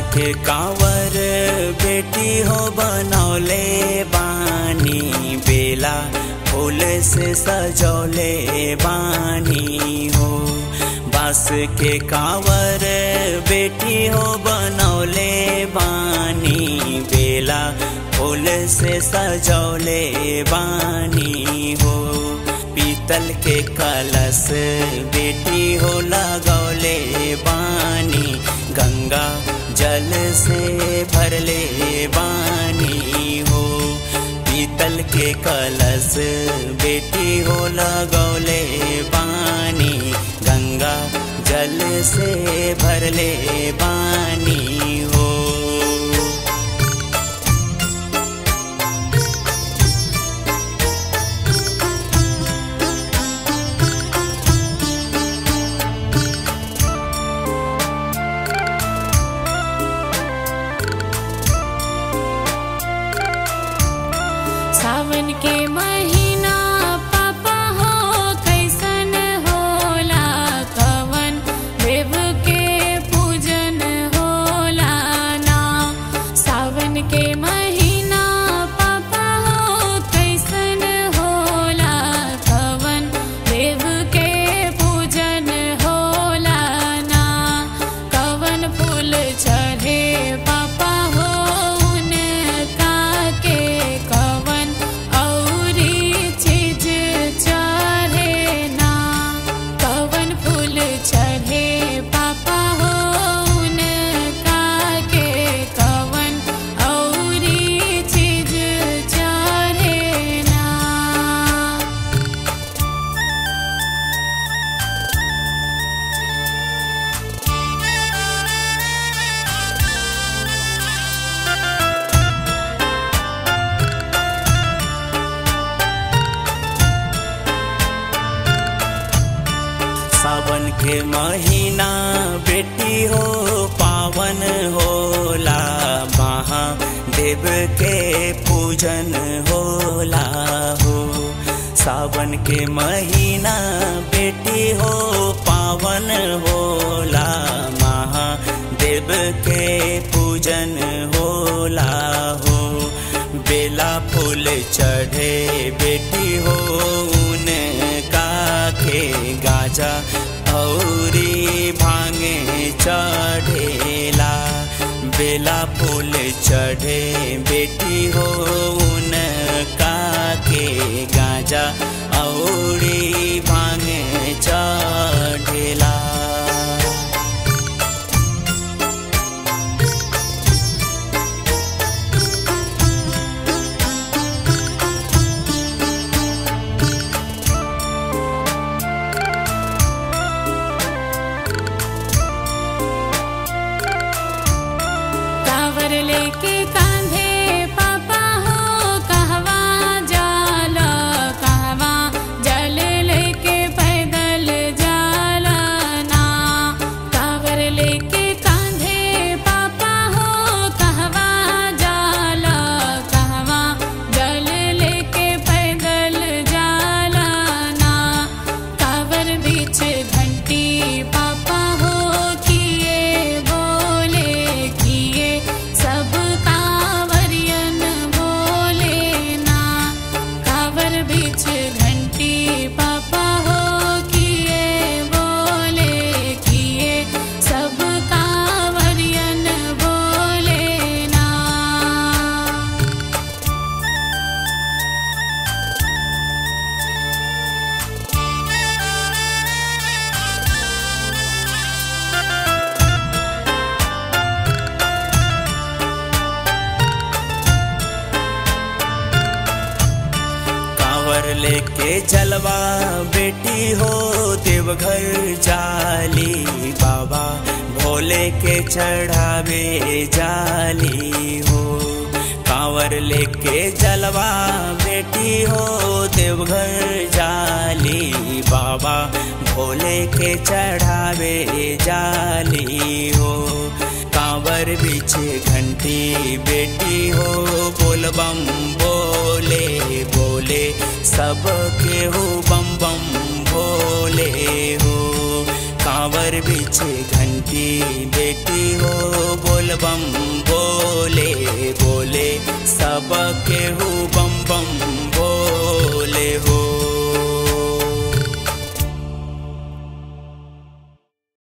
के कांवर बेटी हो बनौले बानी बेला फूल से सजौले बानी हो बास के कांवर बेटी हो बनौले बानी बेला फूल से सजौले बानी हो पीतल के कलश बेटी हो लगौले बानी गंगा जल से भरले बानी हो पीतल के कलश बेटी हो लगौले बानी गंगा जल से भरले बानी हो सावन के महीना पापा हो कैसन होला कवन देव के पूजन होला ना सावन के महीना पापा हो कैसन होला कवन देव के पूजन होला ना कवन फूल चढ़े पापा हो उनका के कवन औरी चीज चढ़े ना कवन फूल चढ़े पापा हो उनका के कवन औरी चीज चढ़े ना सावन के महीना बेटी हो पावन होला महादेव के पूजन होला हो सावन के महीना बेटी हो पावन होला महादेव के पूजन होला हो बेला फूल चढ़े बेटी हो उनका के गाजा औरी भांगे चढ़ेला बेला फूल चढ़े बेटी हो उनका के गाजा औरी भांगे चढ़ेला कावर लेके कांधे पापा हो कहवा जाला कहवा जल लेके पैदल जाला ना कावर लेके कांधे पापा हो कहवा जाला कहवा जल लेके पैदल जाला ना कावर बीच घंटी पापा हो किए बोले किए सब कांवरियन बोले ना कावर बीच घंटी पापा हो किए बोले किए सब कांवरियन बोले ना कांवर लेके जलवा बेटी हो देवघर जाली बाबा भोले के चढ़ावे जाली हो कांवर लेके जलवा बेटी हो देवघर जाली बाबा भोले के चढ़ावे जाली हो कांवर पीछे घंटी बेटी हो बोल बम बोले बोले सब के हो बम बम भोले हो कांवर पीछे घंटी बेटी हो बोल बोलबम बोले बोले सब केहू